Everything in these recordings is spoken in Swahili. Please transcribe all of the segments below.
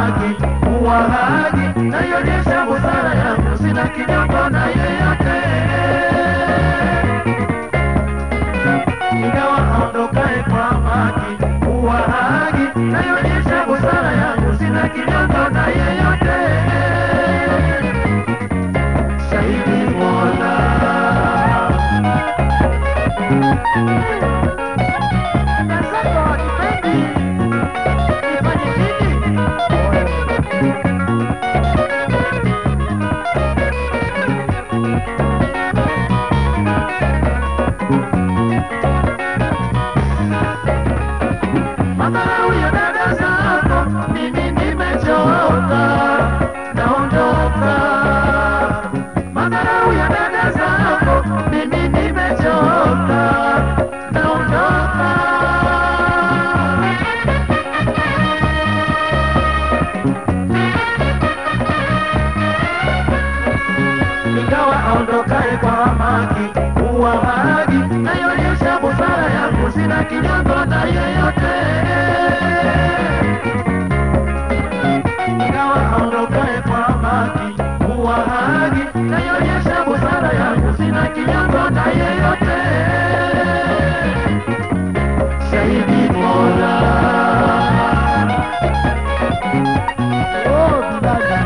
haki kuwa haki naionyesha busara yangu sina kinyongo na yeyote ingawa aondokae kwa haki kuwa haki naionyesha busara yangu sina kinyongo na yeyote shahidi mola Nasako nipendi nifanye nini? Madharau ya dada zako, mimi nimechoka, naondoka. Madharau ya dada zako, mimi nimechoka, naondoka. Ingawa aondokaye kwa hamaki huwa haki, naionyesha busara yangu, sina kinyongo na yeyote. Ingawa aondokaye kwa hamaki huwa haki, naionyesha busara yangu, sina kinyongo na yeyote. Shahidi Mola. Oh, Bilali.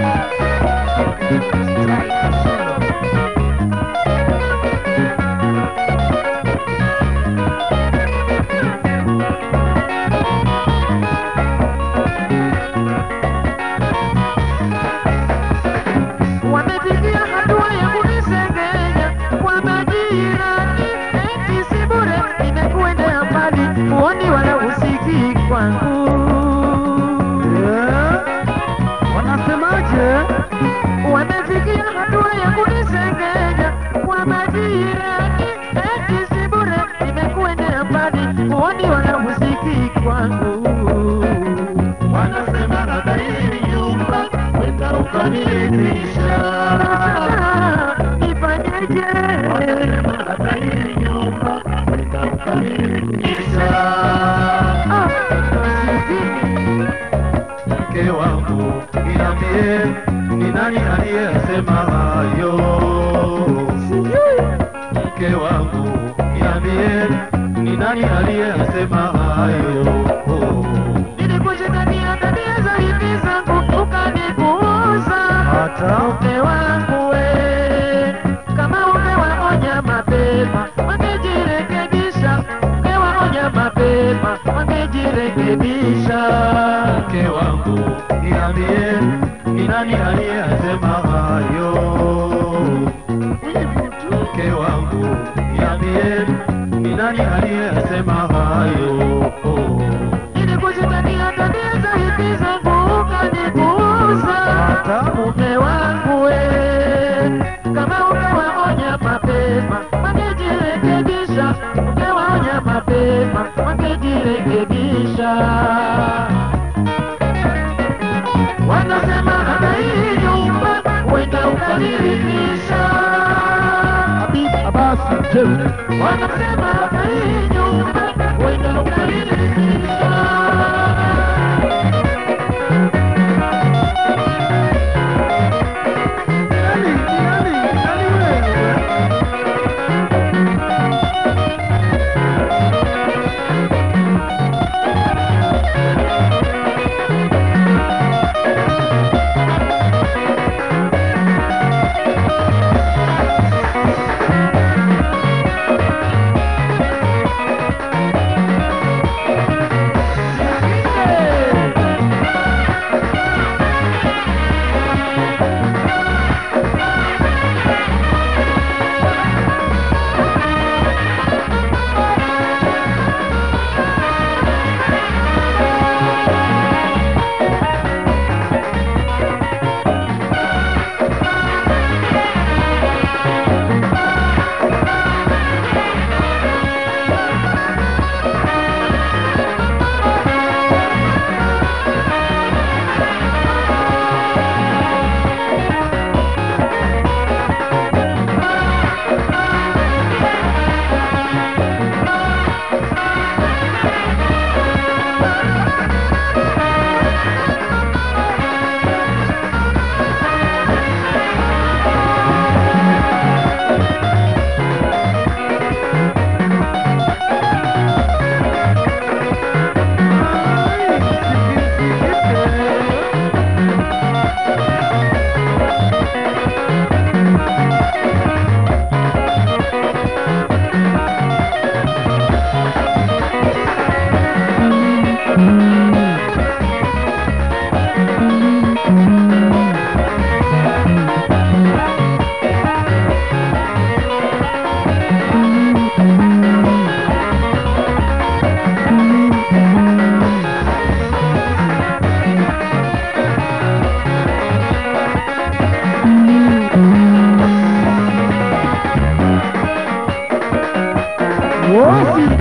Wamefikia hatua ya kunisengenya kwa majirani, eti si bure, nimekuendea mbali, huoni wala usikii kwangu. Wanasemaje? Wamefikia hatua ya kunisengenya kwa majirani, eti si bure, nimekuendea mbali, huoni wala usikii kwangu. Wanasema nadhairi nyumba, wenda ukaniridhisha. Nifanyeje? Wanasema nadhairi nyumba, wenda ukaniridhisha. Ah, sijui mke wangu niambie, ni nani aliyesema hayo? Mke wangu niambie, ni nani aliyesema hayo? Nilikushindania tabia za hivi zangu ukanipuuza. Hata Mke wangu we, kama umewaonya mapema wangejirekebisha, umewaonya mapema wangejirekebisha. Mke wangu niambie, ni nani aliyesema hayo? Mke wangu niambie, ni nani aliyesema hayo? Nilikushindania tabia za hivi zangu ukanipuuza. Hata Mume wangu we, kama umewaonya mapema wangejirekebisha, umewaonya mapema wangejirekebisha. Wanasema hata hii nyumba wenda ukaniridhisha. Habib Abasi Jeuri. Wanasema hata hii nyumba wenda ukaniridhisha. Nani? Nani? Nani wewe? Abasi